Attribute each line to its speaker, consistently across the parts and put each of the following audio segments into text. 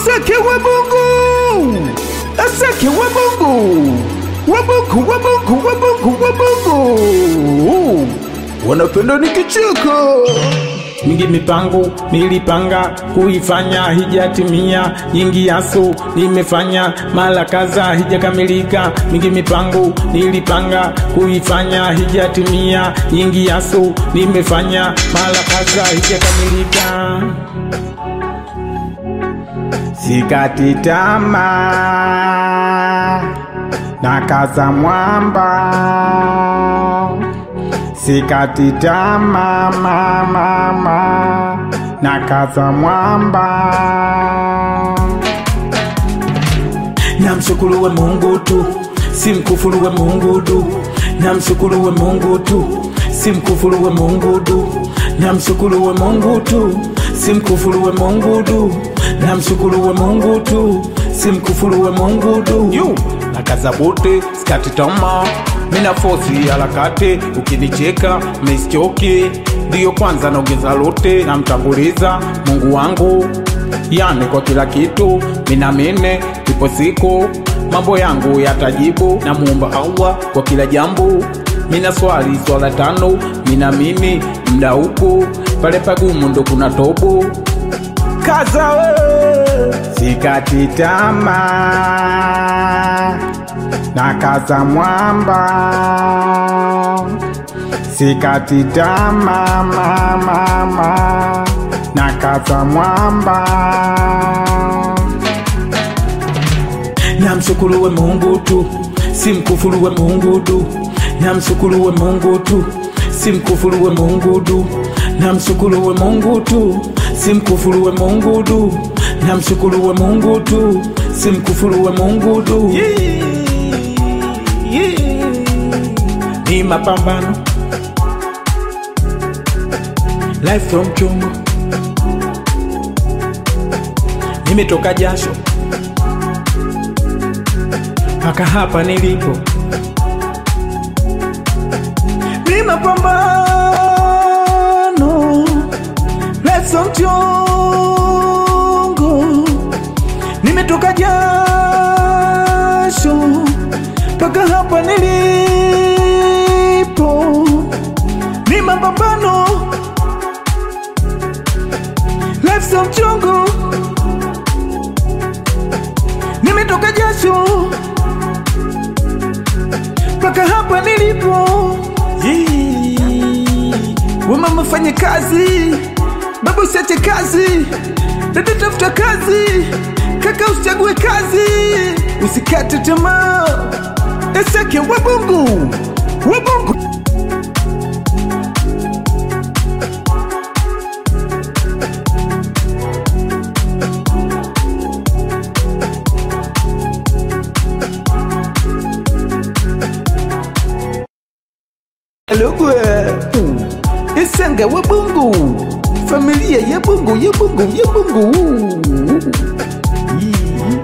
Speaker 1: Asake wa Mungu, asake wa Mungu, wa Mungu, wa Mungu, wa Mungu, wa Mungu. Wanapenda nikicheka.
Speaker 2: mingi mipango nilipanga kuifanya hijatimia, nyingi yaso nimefanya mara kadha hijakamilika. Mingi mipango nilipanga kuifanya hijatimia, nyingi yaso nimefanya mara kadha hijakamilika. Sikati tamaa na kaza mwamba sikati tamaa mama mama na kaza mwamba namshukuru we Mungu tu simkufuru we Mungu tu namshukuru we Mungu tu simkufuru we Mungu tu namshukuru we Mungu tu simkufuru we Mungu tu namshukuru we Mungu tu simkufuru we Mungu tu
Speaker 1: Yo, nakaza bote, skati tamaa mina fosi harakati, ukinicheka mesichoki, ndiyo kwanza naongeza lote, namtanguliza Mungu wangu yani kwa kila kitu, minamine ipo siku mambo yangu yatajibu, na muumba Allah kwa kila jambo. Mina swali swala tano, minamini mda huku pale pagumu ndo kuna tobo kaza we
Speaker 2: sikati tamaa na kaza mwamba sikati tamaa mama mama na kaza mwamba namshukuru we Mungu tu simkufuru we Mungu tu namshukuru we Mungu tu simkufuru we Mungu tu namshukuru we Mungu tu simkufuru we Mungu tu namshukuru we Mungu tu simkufuru we Mungu tu ni mapambano life from chungu nimetoka jasho mpaka hapa nilipo ni mapambano life from chungu nimetoka jasho mpaka hapa nilipo ni mapambano life so mchungu nimetoka jasho mpaka hapa nilipo
Speaker 1: Wamama fanye kazi, baba usiache kazi, dada tafuta kazi, kaka usichague kazi, usikate tamaa. Eseke wabungu, wabungu. Lugwe Isanga wa Bungu Familia ya Bungu ya Bungu ya Bungu Yee.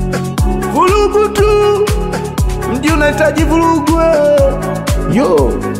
Speaker 1: Vurugu tu Mji unahitaji vurugu eh. Yo